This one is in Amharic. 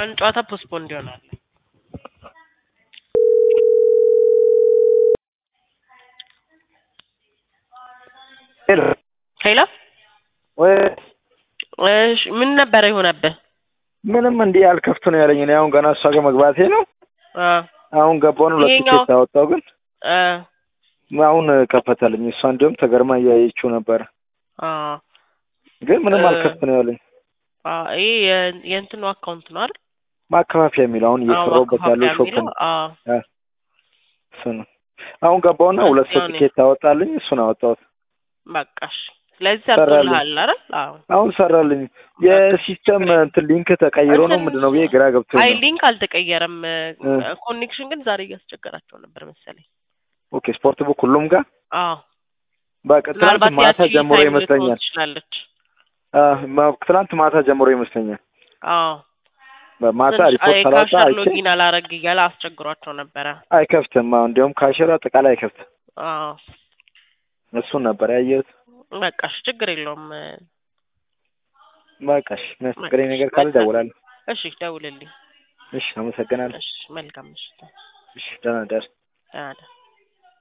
አንድ ጨዋታ ፖስትፖንድ ይሆናል። ሄሎ ሄሎ ወይ እሺ፣ ምን ነበረ የሆነብህ? ምንም እንዲህ አልከፍት ነው ያለኝ። እኔ አሁን ገና እሷ ጋር መግባቴ ነው። አ አሁን ገባውን ሁለት ይሄኛው- ቲኬት አወጣው፣ ግን አ አሁን ከፈተልኝ። እሷ እንዲሁም ተገርማ እያየችው ነበረ፣ አ ግን ምንም እ- አልከፍት ነው ያለኝ። አ ይሄ የ- የእንትኑ አካውንት ነው አይደል? ማከፋፊያ የሚለው አሁን አዎ፣ እየሰራሁበት ያለው ማከፋፈያ ሾፕ የሚለው ነው። አ እሱ ነው። አሁን ገባውና ሁለት ሰው ያው እኔ- ቲኬት አወጣልኝ፣ እሱን አወጣሁት። በቃ እሺ። ስለዚህ ሰራልኝ። ሰርቶልሃል አይደል? አዎ። አሁን ሰራልኝ። የሲስተም እንትን ሊንክ ተቀይሮ ነው ምንድን ነው ብዬ ግራ ገብቶኝ አይ ነው። ሊንክ አልተቀየረም። እ። ኮኔክሽን ግን ዛሬ እያስቸገራቸው ነበር መሰለኝ። ኦኬ ስፖርት ቡክ ሁሉም ጋር አዎ በቃ ትናንት ምናልባት ማታ ያቺ ጀምሮ ታይም ይመስለኛል። ልትሆን ትችላለች። አህ፣ ማ- ትናንት ማታ ጀምሮ ይመስለኛል። አዎ በማታ ትንሽ ሪፖርት አይ ሰላሳ ካሸር አይቼ ሎጊን አላረግ እያለ አስቸግሯቸው ነበረ። አይከፍትም። አሁን እንዲያውም ካሽር አጠቃላይ አይከፍትም። አዎ እሱን ነበር ያየሁት። በቃ እሺ፣ ችግር የለውም። በቃ እሺ፣ የሚያስቸግረኝ ነገር ካለ እደውላለሁ። እሺ ደውልልኝ። እሺ፣ አመሰግናለሁ። እሺ መልካም ምሽት። እሺ፣ ደህና ደር ደህና ደር